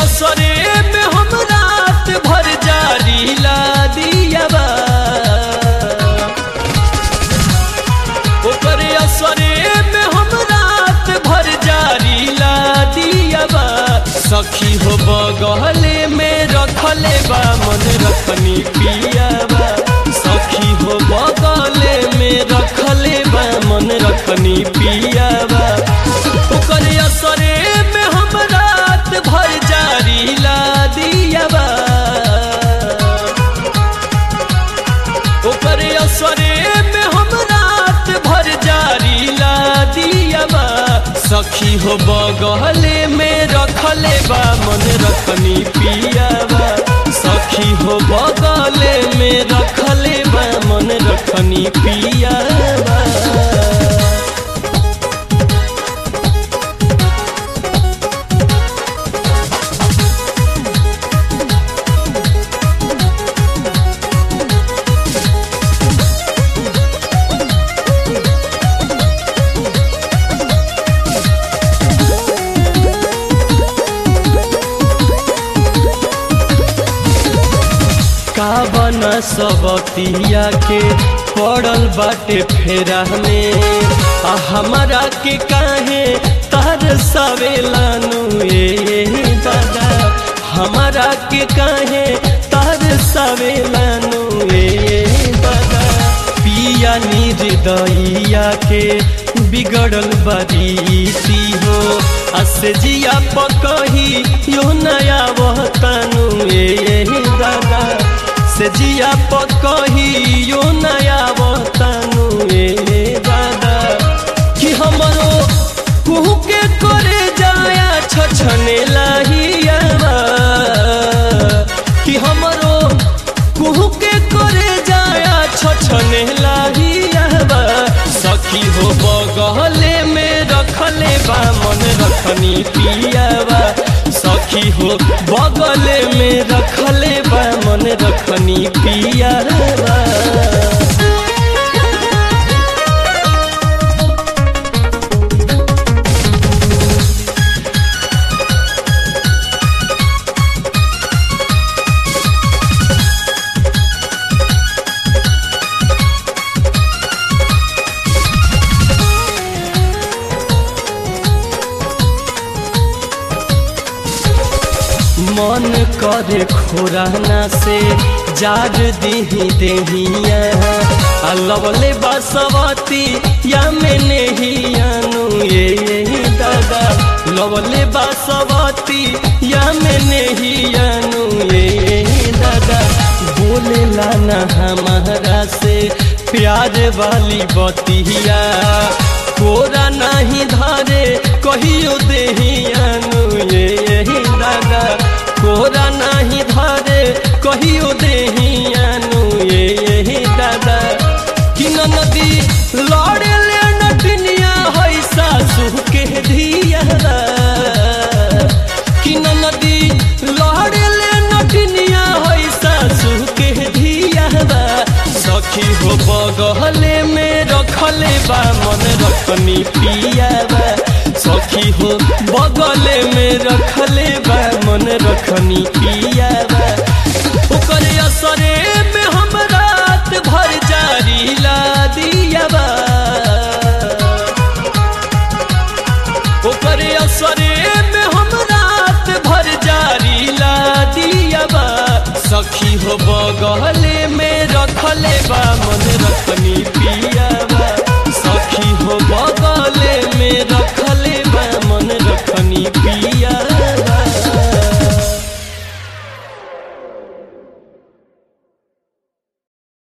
असरे में हम रात भर जारी ला दियाबा ओकर असरे में हम रात भर जारी ला दियाबा सखी हो बगले में रखले बा मन रखनी पियाबा सखी हो बगले में रखले बा मन रखनी पियाबा ओकर असरे में हम रात भर जारी ला दियाबा ओकर असरे में हम रात भर जारी ला दियाबा सखी हो बगले में रखले बा मन रखनी पियाबा सखी हो बगले में रखले बा मन रखनी पियाबा का बना सबतिया के पड़ल बाटे फेरा में आ हमारा के काहे तार सवेलानु ए दादा हमारा के काहे तार सवेलानु ए दादा पिया निर्दइया के बिगड़ल बरीती हो असजिया पकही यो नया वतनु ए दादा से जिया पकही यो नया वतनु ए दादा कि हमरो कुहू के करे जाया छछने लाहियावा कि हमरो कुहू के करे जाया छछने लाहियावा सखी हो बगले में रखले बा मन रखनी पियावा सखी हो बगले में रखले बा मन रखनी पियावा मन करे खोराना से जार दीही देहिया आ लवले बसवती या में नेहियानु ये ये दादा लवले बसवती या में नेहियानु ये ये दादा बोले लाना हमारा से प्यार वाली बतिया कोरा नहीं धारे कहियो देहियानु ये ये दादा कोरा नहीं धारे कहियो देहियानु ये ये दादा कि नदी लड़े ले नटनिया है सासू के धियारा कि नदी लड़े ले नटनिया है सासू के धियारा सखी हो बगले में रखले बा मन रखनी पियाबा सखी हो बगले में रखले बा मन रखनी पिया